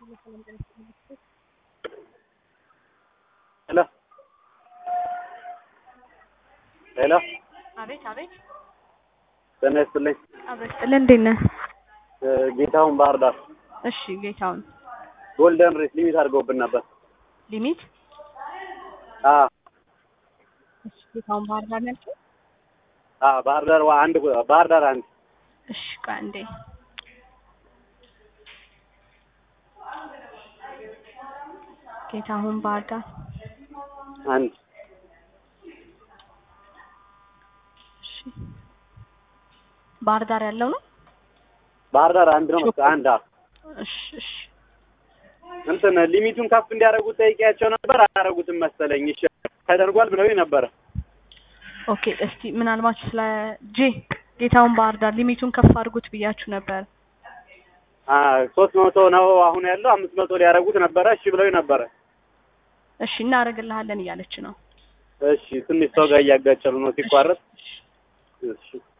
ሄሎ ሄሎ አቤት አቤት ጤና ይስጥልኝ። አቤት ጥልን እንዴት ነህ? ጌታሁን ባህር ዳር እሺ ጌታውን ጎልደን ሬስ ሊሚት አድርገውብን ነበር። ሊሚት አዎ እሺ ጌታውን ባህር ዳር ነው ያልከኝ? አዎ ባህር ዳር ዋ- አንድ ባህር ዳር አንድ እሺ ቆይ አንዴ ጌታሁን ባህር ዳር አንድ እሺ ባህር ዳር ያለው ነው? ባህር ዳር አንድ ነው መሰለኝ። አንድ አዎ እሺ እሺ እንትን ሊሚቱን ከፍ እንዲያደርጉት ጠይቄያቸው ነበር። አላደረጉትም መሰለኝ። እሺ ተደርጓል ብለውኝ ነበረ። ኦኬ እስቲ ምናልባት ስለ ጄ ጌታውን ባህር ዳር ሊሚቱን ከፍ አድርጉት ብያችሁ ነበር። ሶስት መቶ ነው አሁን ያለው አምስት መቶ ሊያደርጉት ነበረ። እሺ ብለውኝ ነበረ። እሺ እናደርግልሃለን እያለች ነው። እሺ ትንሽ ሰው ጋር እያጋጨሉ ነው ሲቋረጥ። እሺ